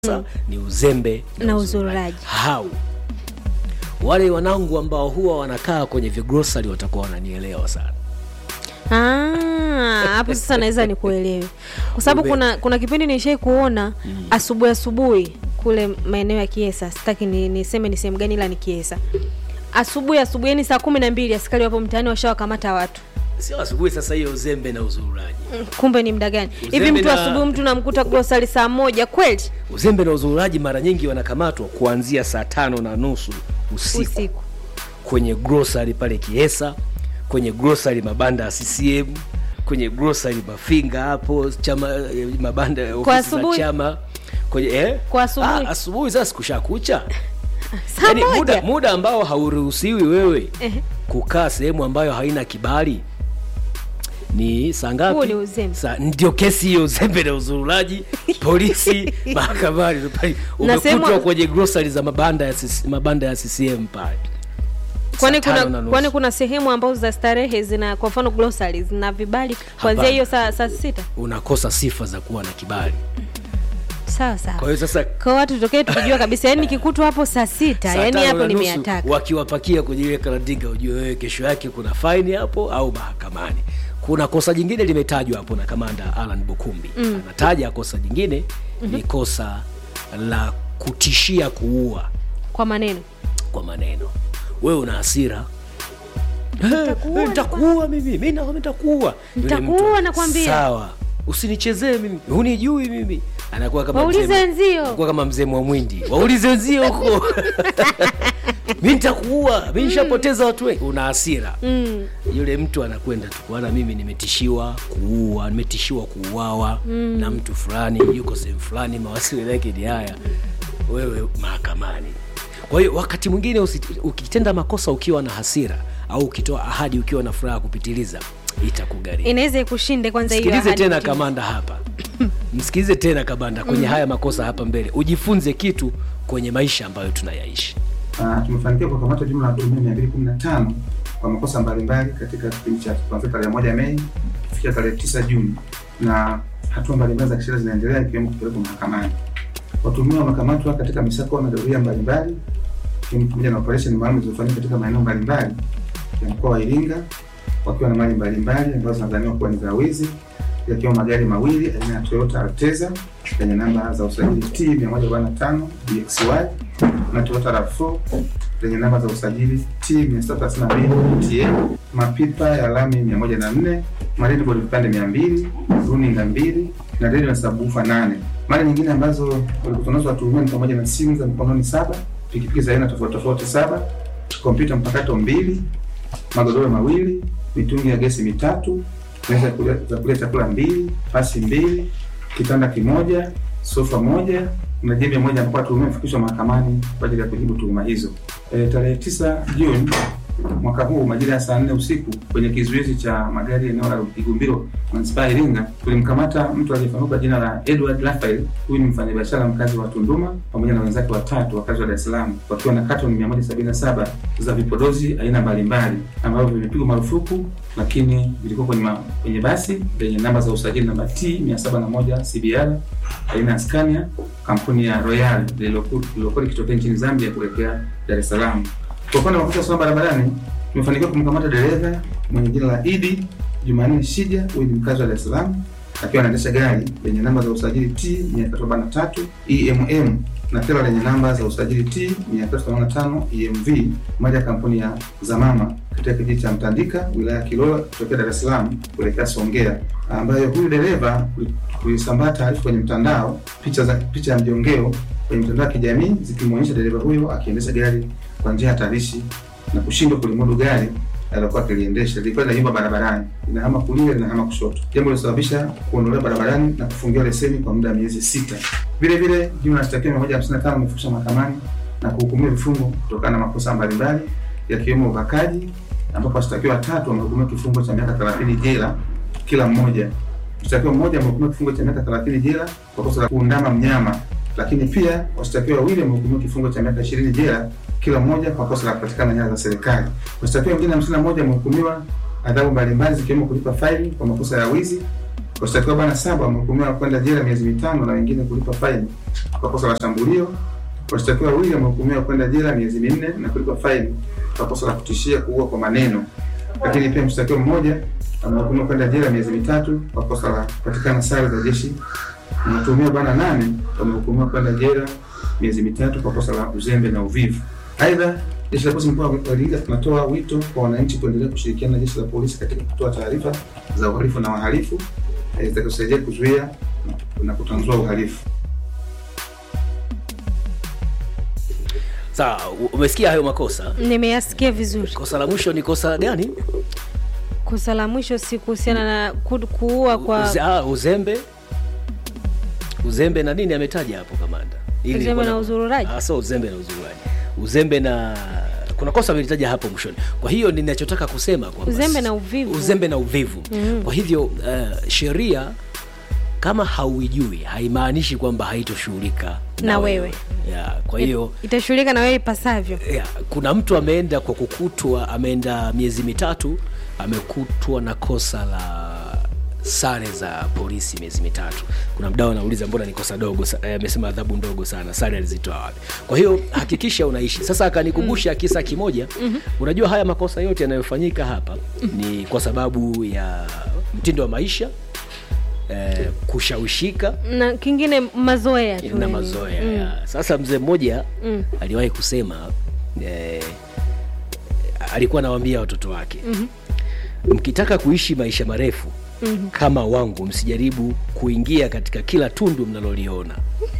mm. ni uzembe Na uzururaji. hau wale wanangu ambao huwa wanakaa kwenye vigrosari watakuwa wananielewa sana Ah, hapo sasa naweza nikuelewe kwa sababu Ube- kuna kuna kipindi nishai kuona asubuhi asubuhi kule maeneo ya Kiesa, sitaki ni, niseme ni sehemu gani, ila ni Kiesa. Asubuhi asubuhi, yani saa kumi na mbili askari wapo mtaani washawakamata watu. sio asubuhi sasa hiyo uzembe na uzururaji Mm, Kumbe ni muda gani hivi? Uzembe Mtu na- asubuhi mtu namkuta grocery saa moja kweli uzembe na uzururaji mara nyingi wanakamatwa kuanzia saa tano na nusu usiku, usiku? kwenye grocery pale Kiesa, kwenye grocery mabanda ya CCM, kwenye grocery Mafinga hapo chama eh, mabanda ya Kwa ofisi za asubuhi? chama kwenye eh? Kwa asubuhi? Ah, asubuhi sasa kushakucha Saa yani muda, moja muda ambao hauruhusiwi wewe Ehe. kukaa sehemu ambayo haina kibali ni saa ngapi? Huo ni uzembe. Saa- ndio kesi hiyo, uzembe na uzururaji, polisi mahakamani pale, Na sehemu- umekutwa kwenye grocery za mabanda ya CC mabanda ya CCM pale. kwani Saa tano na kuna nusu. kwani kuna sehemu ambazo za starehe zina kwa mfano grocery zina vibali kuanzia Hapana. hiyo saa saa sita unakosa sifa za kuwa na kibali. sawa Kwa sawa hiyo sasa kwa watu tutokee tukijua kabisa yani nikikutwa hapo saa sita saa yani tano hapo na nusu nimeyataka wakiwapakia kwenye ile karadinga, ujue wewe kesho yake kuna faini hapo au mahakamani. Kuna kosa jingine limetajwa hapo na kamanda Alan Bukumbi mm. anataja kosa jingine mm-hmm. ni kosa la kutishia kuua kwa maneno kwa maneno. Wewe una hasira Nitakuua, Eh, nitakuua mimi mi na- nitakuua Yule Nitakuua, mtu, nakwambia. sawa usinichezee mimi hunijui mimi anakuwa kama Waulize mzee- wenzio. anakuwa kama mzee mwamwindi waulize wenzio huko mi nitakuua mi nishapoteza watu wengi una hasira mm. yule mtu anakwenda tu kuana mimi nimetishiwa kuua nimetishiwa kuuawa mm. na mtu fulani yuko sehemu fulani mawasiliano yake ni haya wewe mahakamani kwa hiyo wakati mwingine usi- ukitenda makosa ukiwa na hasira au ukitoa ahadi ukiwa na furaha kupitiliza itakugharimu inaweza ikushinde kwanza hiyo msikilize ahadi tena kutimiza. kamanda hapa msikilize tena kamanda kwenye haya makosa hapa mbele ujifunze kitu kwenye maisha ambayo tunayaishi Uh, tumefanikiwa kukamata jumla ya watuhumiwa mia mbili kumi na tano kwa makosa mbalimbali katika kipindi cha kuanzia tarehe moja Mei kufikia tarehe tisa Juni, na hatua mbalimbali za kisheria zinaendelea ikiwemo kupelekwa mahakamani. Watuhumiwa wamekamatwa katika misako na doria mbalimbali ikiwemo pamoja na operesheni maalum zilizofanyika katika maeneo mbalimbali ya mkoa wa Iringa wakiwa na mali mbalimbali ambazo zinadhaniwa kuwa ni za wizi yakiwemo magari mawili aina ya Toyota Alteza yenye namba za usajili T 145 DXY na Toyota RAV4 lenye namba za usajili T 732 TA, mapipa ya lami 104, marine vipande 200, runinga mbili na redio na sabufa 8. Mali nyingine ambazo walikutwa nazo watuhumiwa ni pamoja na simu za mkononi saba, pikipiki za aina tofauti tofauti saba, kompyuta mpakato mbili, magodoro mawili, mitungi ya gesi mitatu, meza ya kulia- za kulia chakula mbili, pasi mbili, kitanda kimoja, sofa moja na jembe moja ambapo watuhumiwa wamefikishwa mahakamani kwa ajili ya kujibu tuhuma hizo. E, tarehe tisa Juni mwaka huu majira ya saa nne usiku kwenye kizuizi cha magari eneo la Igumbiro manispaa ya Iringa tulimkamata mtu aliyefahamika kwa jina la Edward Raphael. Huyu ni mfanyabiashara mkazi wa Tunduma pamoja na wenzake watatu wakazi wa Dar es Salaam wakiwa na katoni 177 za vipodozi aina mbalimbali ambavyo vimepigwa marufuku, lakini vilikuwa kwenye, ma, kwenye basi lenye namba za usajili namba T 701 CBR aina ya Scania kampuni ya Royal lililoku- lililokuwa likitokea nchini Zambia kuelekea Dar es Salaam. Kwa upande wa makosa ya usalama barabarani, tumefanikiwa kumkamata dereva mwenye jina la Idi Jumanne Shija, huyu ni mkazi wa Dar es Salaam, akiwa anaendesha gari lenye namba za usajili T 343 EMM na tela lenye namba za usajili T 385 EMV, moja ya kampuni ya Zamama katika kijiji cha Mtandika, wilaya ya Kilola, kutokea Dar es Salaam kuelekea Songea, ambayo huyu dereva kulisambaa taarifa kwenye mtandao, picha za picha ya mjongeo kwenye mitandao ya kijamii zikimwonyesha dereva huyo akiendesha gari kwa njia hatarishi na kushindwa kulimudu gari alilokuwa akiliendesha. Lilikuwa linayumba barabarani, linahama kulia, linahama kushoto, jambo lilosababisha kuondolewa barabarani na kufungiwa leseni kwa muda wa miezi sita. Vile vile jumla ya washtakiwa 155 wamefikishwa mahakamani na kuhukumiwa vifungo kutokana na makosa mbalimbali yakiwemo ubakaji, ambapo washtakiwa watatu wamehukumiwa kifungo cha miaka 30 jela kila mmoja. Mshtakiwa mmoja amehukumiwa kifungo cha miaka 30 jela kwa kosa la kuundama mnyama, lakini pia washtakiwa wawili wamehukumiwa kifungo cha miaka 20 jela kila mmoja kwa kosa la kupatikana nyara za serikali. Washtakiwa wengine 51 wamehukumiwa adhabu mbalimbali zikiwemo kulipa faini kwa makosa ya wizi Washtakiwa bwana saba wamehukumiwa kwenda jela miezi mitano na wengine kulipa faini kwa kosa la shambulio. Washtakiwa wawili wamehukumiwa kwenda jela miezi minne na kulipa faini kwa kosa la kutishia kuua kwa maneno. Lakini pia mshtakiwa mmoja amehukumiwa kwenda jela miezi mitatu kwa kosa la kupatikana sare za jeshi. Na watuhumiwa bwana nane wamehukumiwa kwenda jela miezi mitatu kwa kosa la uzembe na uvivu. Aidha, jeshi la polisi mkoa wa Iringa tunatoa wito kwa wananchi kuendelea kushirikiana na jeshi la polisi katika kutoa taarifa za uhalifu na wahalifu eh, zitakazosaidia kuzuia na kutanzua uhalifu. Sawa, u- umesikia hayo makosa. nimeyasikia vizuri Kosa la mwisho ni kosa gani? kosa la mwisho si kuhusiana na ku, kuua kwa Uze, ah, uzembe uzembe na nini ametaja hapo kamanda Ili Uzembe kuna- na uzururaji? Ah, so uzembe na uzururaji uzembe na kuna kosa amelitaja hapo mwishoni kwa hiyo ninachotaka kusema kwamba Uzembe na uvivu. uzembe na uvivu mm. kwa hivyo uh, sheria kama hauijui haimaanishi kwamba haitoshughulika Na wewe. yeah, kwa hiyo itashughulika na wewe ipasavyo yeah, kuna mtu ameenda kwa kukutwa ameenda miezi mitatu amekutwa na kosa la sare za polisi miezi mitatu kuna mdao anauliza mbona ni kosa dogo sa- eh, amesema adhabu ndogo sana sare alizitoa wapi kwa hiyo hakikisha unaishi sasa akanikumbusha kisa kimoja unajua haya makosa yote yanayofanyika hapa ni kwa sababu ya mtindo wa maisha eh, kushawishika na kingine mazoea tu na yani. mazoea ya. sasa mzee mmoja Mm. aliwahi kusema eh, alikuwa anawaambia watoto wake mm-hmm. mkitaka kuishi maisha marefu mm-hmm. kama wangu msijaribu kuingia katika kila tundu mnaloliona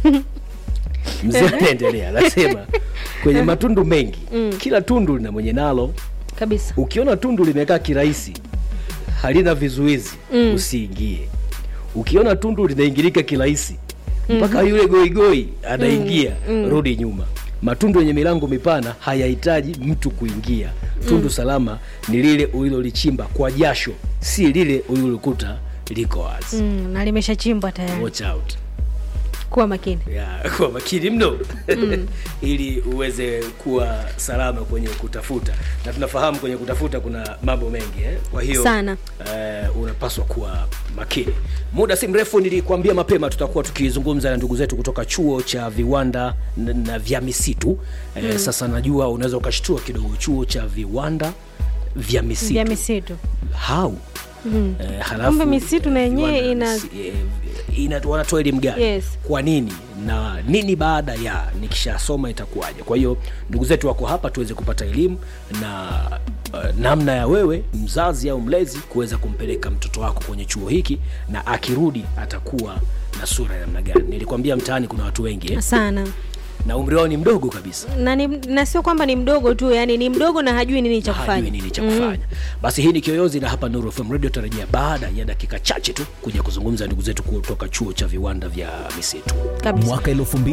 mzee anaendelea anasema kwenye matundu mengi mm. kila tundu lina mwenye nalo kabisa ukiona tundu limekaa kirahisi halina vizuizi mm. usiingie ukiona tundu linaingilika kirahisi mpaka mm-hmm. yule goigoi anaingia mm. rudi nyuma matundu yenye milango mipana hayahitaji mtu kuingia tundu mm. salama ni lile ulilolichimba kwa jasho si lile ulilolikuta liko wazi mm. mm, na limeshachimbwa tayari watch out kuwa makini ya kwa makini mno mm. ili uweze kuwa salama kwenye kutafuta na tunafahamu kwenye kutafuta kuna mambo mengi eh? kwa hiyo Sana. eh, unapaswa kuwa makini muda si mrefu nilikuambia mapema tutakuwa tukizungumza na ndugu zetu kutoka chuo cha viwanda na, na vya misitu eh, mm. sasa najua unaweza ukashtua kidogo chuo cha viwanda vya misitu vya misitu how mm. eh, halafu, Kumbe misitu na yenyewe viwanda ina- misi- eh, ina wanatoa elimu gani Yes. kwa nini na nini baada ya nikishasoma itakuwaje kwa hiyo ndugu zetu wako hapa tuweze kupata elimu na uh, namna ya wewe mzazi au mlezi kuweza kumpeleka mtoto wako kwenye chuo hiki na akirudi atakuwa na sura ya namna gani nilikwambia mtaani kuna watu wengi eh? sana na umri wao ni mdogo kabisa na, ni, na sio kwamba ni mdogo tu yani ni mdogo na hajui nini cha hajui kufanya nini cha kufanya basi hii ni kiyoyozi na hapa Nuru FM radio tarajia baada ya dakika chache tu kuja kuzungumza na ndugu zetu kutoka chuo cha viwanda vya misitu kabisa mwaka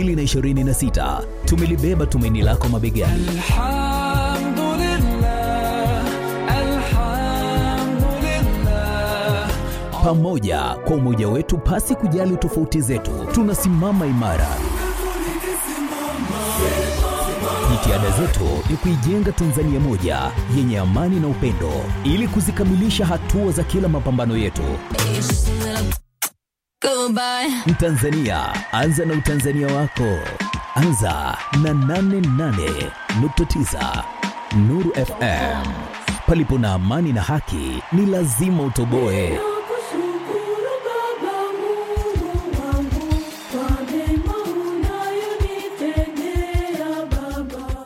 2026 tumelibeba tumaini lako mabegani الحمد لله الحمد لله pamoja kwa umoja wetu pasi kujali tofauti zetu tunasimama imara jitihada zetu ni kuijenga tanzania moja yenye amani na upendo ili kuzikamilisha hatua za kila mapambano yetu Goodbye. mtanzania anza na utanzania wako anza na 88.9 nuru fm palipo na amani na haki ni lazima utoboe Nakushukuru Baba Mungu wangu kwa mema unayonitendea Baba.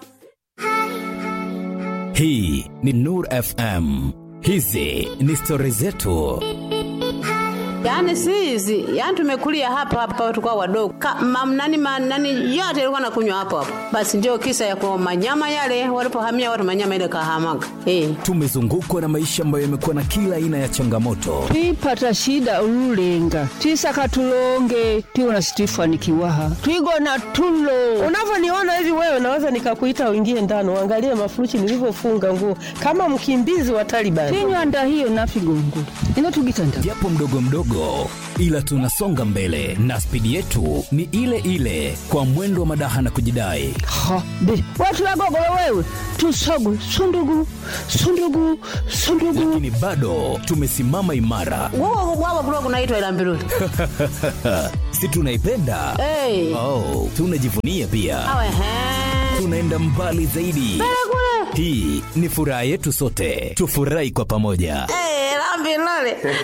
hii ni nur fm hizi ni stori zetu Yaani si hizi, yaani tumekulia hapa hapa tukao wadogo. Ka, mam, nani, ma, nani yote ilikuwa nakunywa hapo hapo. Basi ndio kisa ya kwa manyama yale walipohamia watu manyama ile kahamaga. Eh. tumezungukwa na maisha ambayo yamekuwa na kila aina ya changamoto twipata shida ululenga twisaka tulonge tiwona situifanikiwaha twigona tulo unavyoniona hivi wewe naweza nikakuita uingie ndani uangalie mafuruchi nilivyofunga nguo kama mkimbizi wa Taliban. tinywanda hiyo nafigongo ino tugitanda japo mdogo mdogo kidogo ila tunasonga mbele na spidi yetu ni ile ile kwa mwendo wa madaha na kujidai ha be watu wagogolo wewe tusogu sundugu sundugu sundugu lakini bado tumesimama imara Wao wao kulikuwa kunaitwa ila mbiruli. si tunaipenda Eh. oh, tunajivunia pia Awe he. tunaenda mbali zaidi hii ni furaha yetu sote tufurahi kwa pamoja Eh, la mbiruli.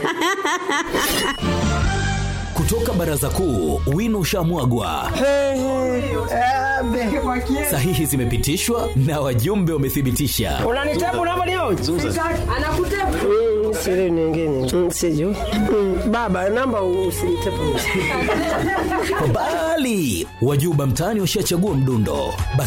kutoka baraza kuu wino ushamwagwa sahihi zimepitishwa na wajumbe wamethibitisha unanitabu unavyoniona anakutabu mm, siri nyingine mm, sijui mm, baba namba usinitabu bali wajuba mtaani washachagua mdundo basi